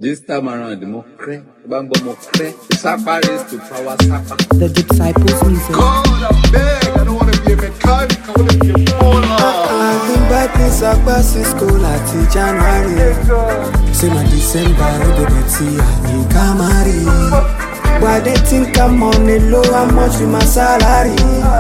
This time around, mo cray, bambo mo cray. Sapa race to power sapa. The Disciples Music. God, I'm beg. I don't want to be a mechanic. I want to be a baller. I've been back in Sakpa since school at January. Say my December, I go to see I Kamari. Why they think I'm on the low, how much with my salary?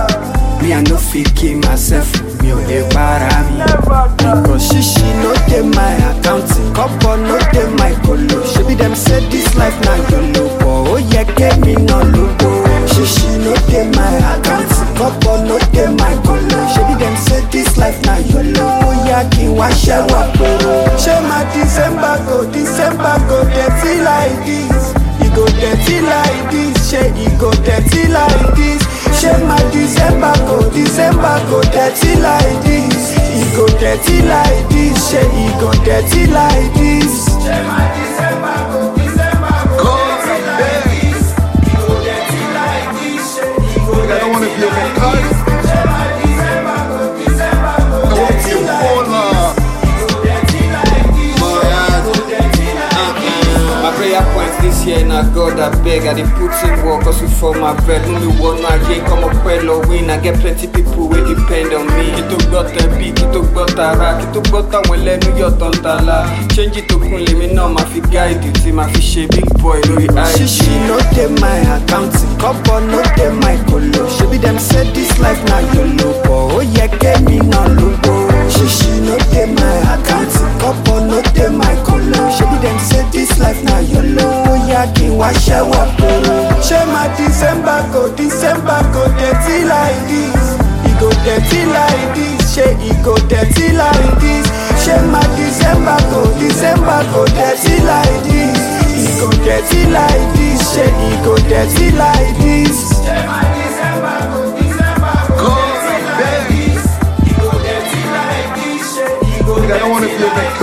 Me, I no fit kill myself, me on the para me. Because shishi no dey my accounting, couple no dey my colo. She be them say this life na yolo, but oh yeah, get me no logo. Shishi no dey my accounting, couple no dey my colo. She be them say this life na yolo, oh yeah, kí n wá ṣẹ́wọ̀ poro. Ṣé máa December go, December go dirty like this? E go dirty like this, ṣé e go dirty like this? Ṣé máa December go, December go dirty like this? E go dirty like this, ṣé e go dirty like this? Ṣé máa December go, December go God, I'm beg. E go dirty like this, ṣé e go I don't want to be a mechanic. Ṣé máa December go, December go I want to be dirty a like baller. dirty like this? Dirty like this? My prayer point this year na God I beg I dey put in work hustle for my bread Mú mi wọnú ayé kọ́mọ pẹ́ lọ win I get plenty people wey depend on me Kí tó gbọ́ tẹ̀bí, kí tó gbọ́ tara Kí tó gbọ́ táwọn ẹlẹ́nu yọ̀ tán tala Ṣéńjì tó kún lèmi náà máa fi gáìdì Tí máa fi ṣe big boy lórí IG Shishi no dey my accounting, couple no dey my colo. Shebi dem say this life na yolo, but ó yẹ kémi náà lógo. Shishi no dey my accounting, couple no dey my colo. Shebi dem say this life na yolo, ó yẹ kí n wá ṣẹ́wọ̀ poro. Ṣé máa December go, December go dirty like this? E go dirty like this, ṣé e go dirty like this? Ṣé máa December go, December go dirty like this? E go dirty like this, ṣé e go dirty like this? Ṣé máa December go, December go God, I'm beg. E go dirty like this, ṣé e go I don't want to be a mechanic.